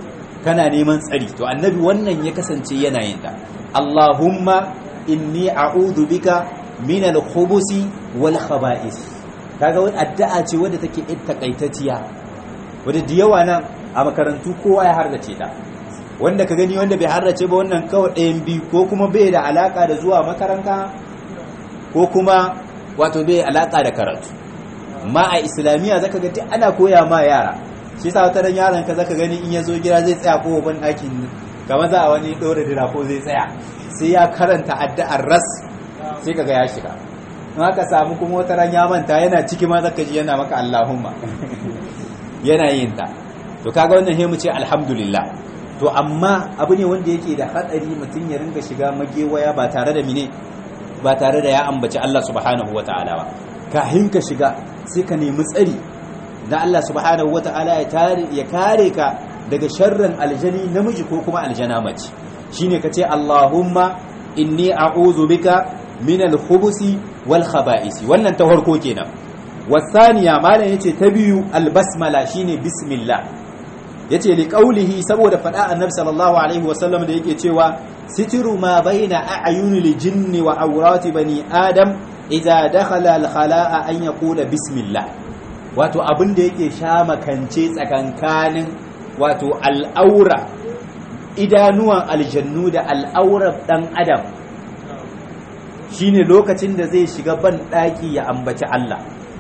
kana neman tsari to annabi wannan ya kasance yana yin ta Allahumma inni a'udhu bika min al-khubusi wal khaba'is kaga wani addu'a ce wadda take takaitacciya wadda da yawa nan a makarantu kowa ya hardace ta wanda ka gani wanda bai hardace ba wannan kawai ɗayan biyu ko kuma bai da alaka da zuwa makaranta ko kuma wato bai alaka da karatu ma a islamiyya zaka ga duk ana koya ma yara shi yasa wata ran yaron ka zaka gani in ya zo gida zai tsaya ko ban ɗakin kamar za a wani ɗora dira ko zai tsaya sai ya karanta addu'ar ras sai kaga ya shiga in aka samu kuma wata ran ya manta yana ciki ma zaka ji yana maka Allahumma yana yin ta to kaga wannan he mu ce alhamdulillah to amma abu ne wanda yake da hatsari mutum ya ringa shiga magewaya ba tare da mine ba tare da ya ambaci Allah subhanahu wataala ba kahin ka shiga sai ka nemi tsari da Allah subhanahu wataala ya tare ya kare ka daga sharrin aljani namiji ko kuma aljana mace shine kace Allahumma inni a'udhu bika min al-khubusi wal khaba'isi wannan ta farko kenan wasaniya malam yace ta biyu al-basmala shine bismillah yace li qaulihi saboda fada annabi sallallahu alaihi wasallam da yake cewa sitiru ma baina a'yunil jinni wa awrati bani adam idza dakhala al-khala'a an yaqula bismillah wato abin da yake sha makance tsakankanin wato al'aura idanuwan aljannu da al'aurar dan adam shine lokacin da zai shiga ban daki ya ambaci Allah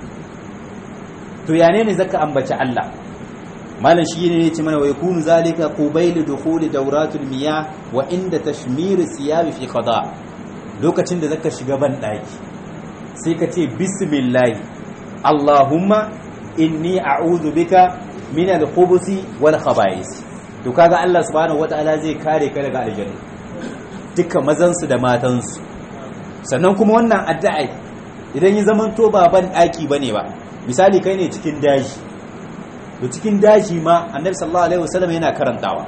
to yane ne zaka ambaci Allah malam shi ne yace mana wa yakunu zalika qubayl dukhuli dawratul miyah wa inda tashmir siyab fi qada lokacin da zaka shiga ban daki sai ka ce bismillah allahumma inni a'udhu bika min al-khubuthi wal khaba'is to kaga Allah subhanahu wataala zai kare ka daga aljanna duka mazan su da matan su sannan kuma wannan addu'a idan ya zamanto ba ban daki bane ba misali kai ne cikin daji to cikin daji ma annabi sallallahu alaihi wasallam yana karantawa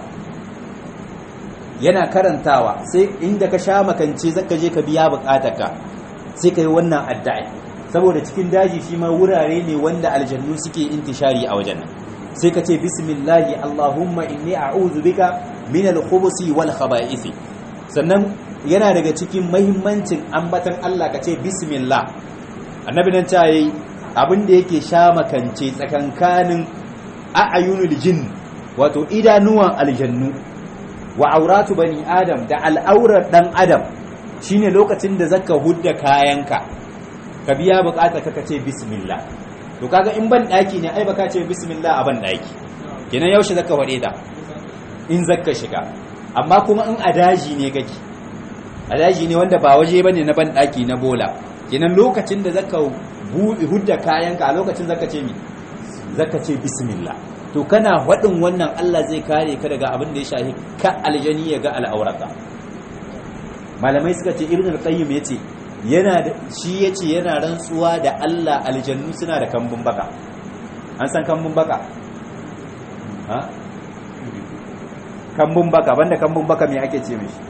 yana karantawa sai inda ka sha makance zaka je ka biya bukatarka sai kai wannan addu'a saboda cikin daji shi ma wurare ne wanda aljannu suke intishari a wajen nan sai ka ce bismillahi allahumma inni a'udhu bika min al-khubuthi wal khaba'ith sannan yana daga cikin muhimmancin ambatan Allah ka ce bismillah annabi nan ta yi abin da yake sha makance tsakankanin a'ayunul jin wato idanuwan aljannu wa auratu bani adam da al'aurar dan adam shine lokacin da zaka hudda kayanka ka biya bukata ka ce bismillah to kaga in ban daki ne ai baka ce bismillah a ban daki kenan yaushe zaka wade ta in zaka shiga amma kuma in a daji ne kake a daji ne wanda ba waje bane na ban daki na bola kenan lokacin da zaka hudda kayanka a lokacin zaka ce mi zaka ce bismillah to kana faɗin wannan Allah zai kare ka daga abin da ya shahi ka aljani ya ga al'auraka malamai suka ce ibn al-qayyim yace yana da shi yace yana rantsuwa da Allah aljannu suna da kambun baka an san kambun baka ha kambun baka banda kambun baka me ake ce mishi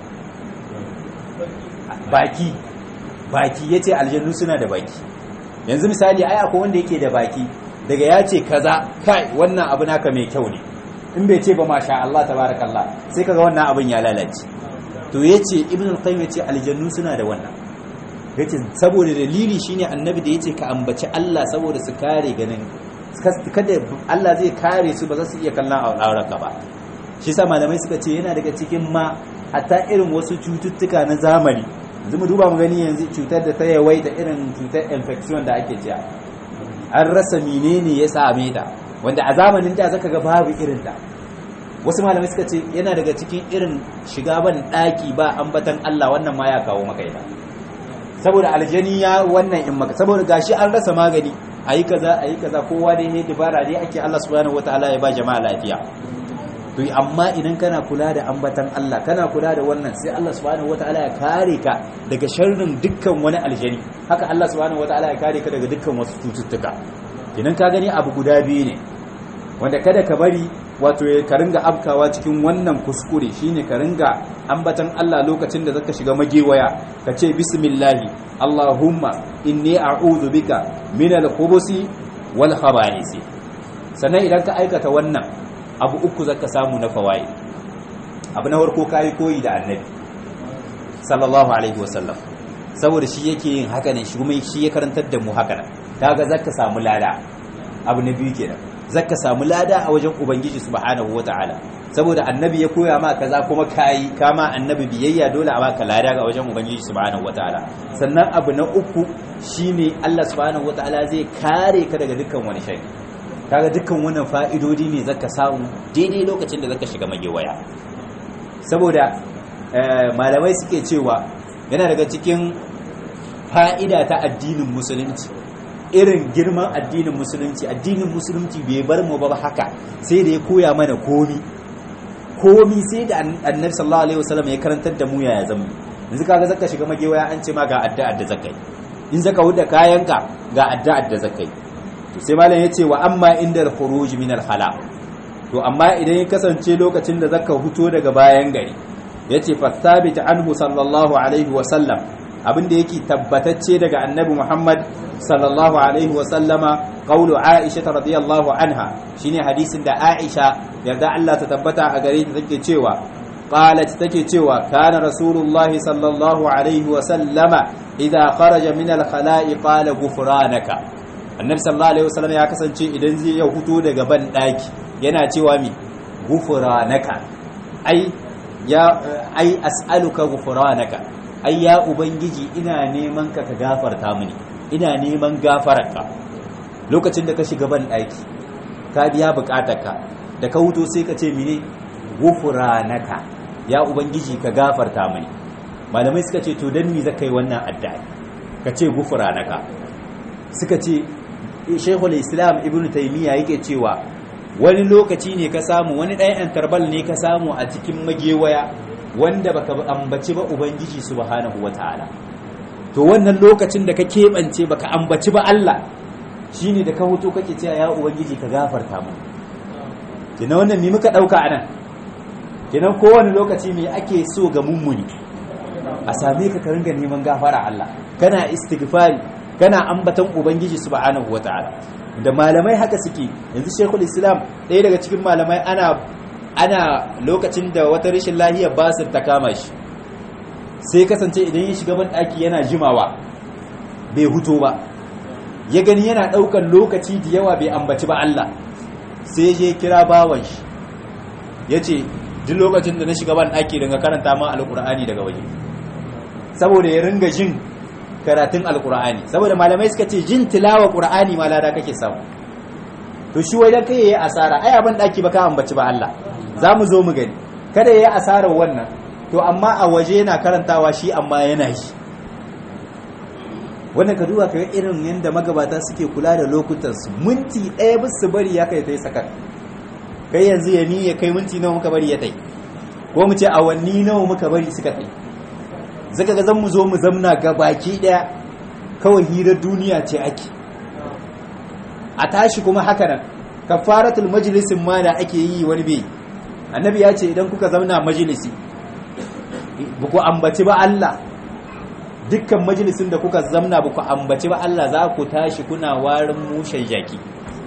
baki baki yace aljannu suna da baki yanzu misali ai akwai wanda yake da baki daga ya ce kaza kai wannan abu naka mai kyau ne in bai ce ba masha Allah tabarakallah sai kaga wannan abin ya lalace to yace ibn al-qayyim yace aljannu suna da wannan yace saboda dalili shine annabi da yace ka ambaci Allah saboda su kare ganin kada Allah zai kare su ba za su iya kallon aurarka ba shi sa malamai suka ce yana daga cikin ma hatta irin wasu cututtuka na zamani yanzu mu duba mu gani yanzu cutar da ta yawaita irin cutar infection da ake cewa an rasa menene ya same ta wanda a zamanin da zaka ga babu irin ta wasu malamai suka ce yana daga cikin irin shiga ban daki ba ambatan Allah wannan ma ya kawo maka ita saboda aljani ya wannan in maka saboda gashi an rasa magani ayi kaza ayi kaza kowa dai ne dubara dai ake Allah subhanahu wataala ya ba jama'a lafiya to amma idan kana kula da ambatan Allah kana kula da wannan sai Allah subhanahu wataala ya kare ka daga sharrin dukkan wani aljani haka Allah subhanahu wataala ya kare ka daga dukkan wasu cututtuka idan ka gani abu guda biyu ne wanda kada ka bari wato ka ringa afkawa cikin wannan kuskure shine ka ringa ambatan Allah lokacin da zaka shiga magewaya ka ce bismillahi Allahumma inni a'udhu bika min al-khubusi wal khaba'isi sannan idan ka aikata wannan abu uku zaka samu na fawaid abu na farko kai koyi da annabi sallallahu alaihi wasallam saboda shi yake yin haka ne shi kuma shi ya karantar da mu haka nan kaga zaka samu lada abu na biyu kenan zaka samu lada a wajen ubangiji subhanahu wataala saboda annabi ya koya ma kaza kuma kai kama annabi biyayya dole a baka lada ga wajen ubangiji subhanahu wataala sannan abu na uku shine Allah subhanahu wataala zai kare ka daga dukkan wani shari kaga dukkan wannan fa'idodi ne zaka samu daidai lokacin da zaka shiga magewaya saboda malamai suke cewa yana daga cikin fa'ida ta addinin musulunci irin girman addinin musulunci addinin musulunci bai bar mu ba haka sai da ya koya mana komi komi sai da annabi sallallahu alaihi wasallam ya karantar da mu yaya zamu yanzu kaga zaka shiga magewaya an ce ma ga addu'ar da zakai in zaka huda kayanka ga addu'ar da zakai to sai malam yace wa amma inda al-khuruj min al-hala to amma idan ya kasance lokacin da zaka huto daga bayan gari yace fastabit anhu sallallahu alaihi wasallam abinda yake tabbatacce daga annabi Muhammad sallallahu alaihi wasallama qawlu Aisha radiyallahu anha shine hadisin da Aisha yarda Allah ta tabbata a gare ta take cewa qalat take cewa kana rasulullah sallallahu alaihi wasallama idza kharaja min al-khala'i qala ghufranaka annabi sallallahu alaihi wasallam ya kasance idan zai ya huto daga ban daki yana cewa mi ghufranaka ai ya ai as'aluka ghufranaka ai ya ubangiji ina neman ka ka gafarta mini ina neman gafararka lokacin da ka shiga ban ɗaki ka biya bukatarka da ka huto sai ka ce mini gufranaka ya ubangiji ka gafarta mini malamai suka ce to dan me zaka yi wannan addu'a ka ce gufranaka suka ce shaykhul islam ibnu taymiya yake cewa wani lokaci ne ka samu wani ɗayan tarbal ne ka samu a cikin magewaya wanda baka ambaci ba ubangiji subhanahu wataala to wannan lokacin da ka keɓance baka ambaci ba Allah shine da ka huto kake cewa ya ubangiji ka gafarta mu kina wannan me muka dauka anan kina kowane lokaci me ake so ga mummuni a same ka ka ringa neman gafara Allah kana istighfari kana ambatan ubangiji subhanahu wataala da malamai haka suke yanzu shekul islam ɗaya daga cikin malamai ana ana lokacin da wata rashin lahiyar basir ta kama shi sai kasance idan ya shiga ban ɗaki yana jimawa bai huto ba ya gani yana ɗaukan lokaci da yawa bai ambaci ba Allah sai je kira bawan shi ya ce duk lokacin da na shiga ban ɗaki daga karanta ma alƙur'ani daga waje saboda ya ringa jin karatun alƙur'ani saboda malamai suka ce jin tilawa ƙur'ani ma lada kake samu to shi wai dan kai yayi asara ai abin ɗaki ba ka ambaci ba Allah za mu zo mu gani kada yayi asarar wannan to amma a waje yana karantawa shi amma yana shi wannan ka duba kaga irin yadda magabata suke kula da lokutansu minti ɗaya ba su bari ya kai ta yi sakar kai yanzu ya ni ya kai minti nawa muka bari ya tai ko mu ce awanni nawa muka bari suka tai zaka ga zan mu zo mu zamna ga baki ɗaya kawai hirar duniya ce ake a tashi kuma haka nan kafaratul majalisin ma da ake yi wani bai annabi ya ce idan kuka zauna majalisi ba ku ambaci ba Allah dukkan majalisin da kuka zamna ba ku ambaci ba Allah za ku tashi kuna warin mushen jaki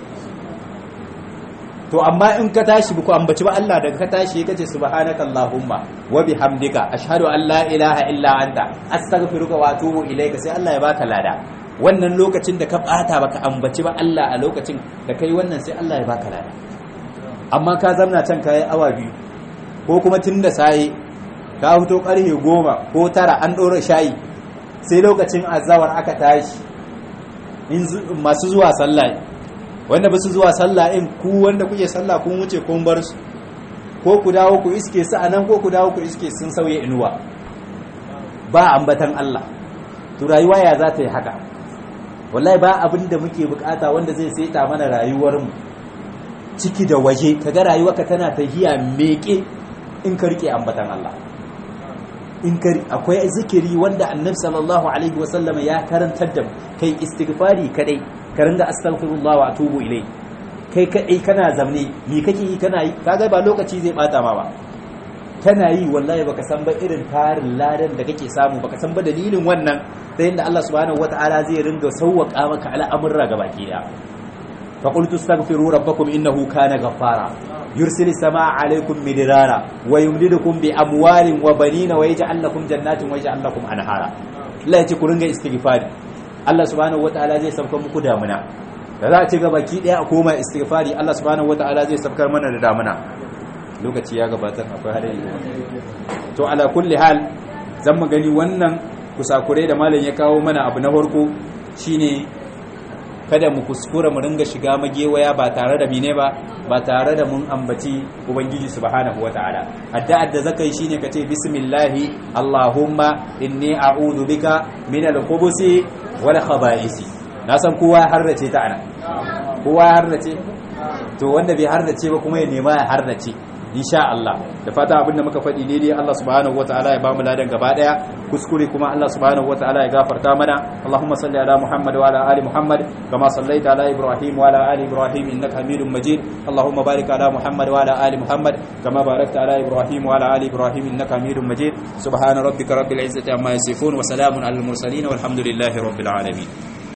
to amma in ka tashi ba ku ambaci ba Allah daga ka tashi ka ce subhanaka allahumma wa bihamdika ashhadu an la ilaha illa anta astaghfiruka wa atubu ilayka sai Allah ya baka lada wannan lokacin da ka bata baka ambaci ba Allah a lokacin da kai wannan sai Allah ya baka lada amma ka zamna can kai awa biyu ko kuma tun da sai ka fito karfe goma ko tara an ɗora shayi sai lokacin azawar aka tashi masu zuwa sallah wanda ba su zuwa sallah in ku wanda kuke sallah kun wuce kun bar su ko ku dawo ku iske su anan ko ku dawo ku iske sun sauye inuwa ba ambatan Allah to rayuwa ya za ta yi haka wallahi ba abin da muke bukata wanda zai saita mana rayuwar mu ciki da waje kaga rayuwarka tana tahiya meke in ka rike ambatan Allah in kari akwai zikiri wanda annabi sallallahu alaihi wasallam ya karantar da kai istighfari kadai ka ringa astaghfirullah wa atubu ilai kai kadai kana zamne me kake yi kana yi kaga ba lokaci zai bata ma ba kana yi wallahi baka san ba irin tarin ladan da kake samu baka san ba dalilin wannan ta yadda Allah subhanahu wataala zai ringa sauwaka maka al'amurra gabaki daya fa qultu astaghfiru rabbakum innahu kana ghaffara yursil samaa alaikum midrara wa yumdidukum bi amwalin wa banina wa yaj'al lakum jannatin wa yaj'al lakum anhara Allah ya ce ku ringa istighfari Allah subhanahu wataala zai sauka muku damuna da za a ci gaba ki daya a koma istighfari Allah subhanahu wataala zai saukar mana da damuna lokaci ya gabatar akwai hadari to ala kulli hal zan mu gani wannan kusakurai da malam ya kawo mana abu na farko shine kada mu kuskura mu ringa shiga magewaya ba tare da mine ba ba tare da mun ambaci ubangiji subhanahu wataala addu'ar da zaka yi shine kace bismillahi allahumma inni a'udhu bika min al-khubuthi wal khaba'isi na san kowa ya harrace ta ana kowa ya harrace to wanda bai harrace ba kuma ya nema ya harrace insha Allah da fata abinda muka faɗi daidai Allah subhanahu wataala ya bamu ladan gaba daya kuskure kuma Allah subhanahu wataala ya gafarta mana Allahumma salli ala Muhammad wa ala ali Muhammad kama sallaita ala Ibrahim wa ala ali Ibrahim innaka Hamidum Majid Allahumma barik ala Muhammad wa ala ali Muhammad kama barakta ala Ibrahim wa ala ali Ibrahim innaka Hamidum Majid subhana rabbika rabbil izzati amma yasifun wa salamun alal mursalin walhamdulillahi rabbil alamin